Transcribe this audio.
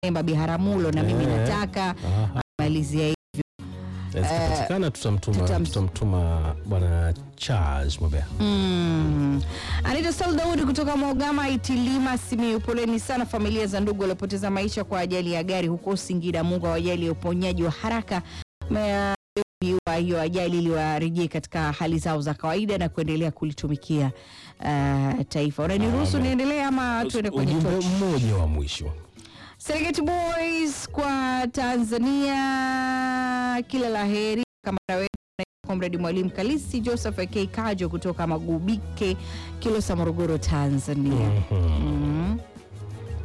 Emba Biharamulo na mimi Eh. nataka Aha. malizia hii. Zikipatikana tutamtuma tutam- tutamtuma bwana Charles Mwabea. Mm. Anita Saul Daudi kutoka Mogama Itilima Simiyu, poleni sana familia za ndugu waliopoteza maisha kwa ajali ya gari huko Singida. Mungu awajalie uponyaji wa haraka Ma- wa hiyo ajali ili warejee katika hali zao za kawaida na kuendelea kulitumikia uh, taifa. Unaniruhusu Amen. niendelee ama tuende kwenye Ujumbe tochi? mmoja wa mwisho. Serengeti Boys kwa Tanzania, kila la heri. Kamara wetu Comrade Mwalimu Kalisi Joseph AK Kajo kutoka Magubike, Kilosa, Morogoro, Tanzania. Mhm. Mm.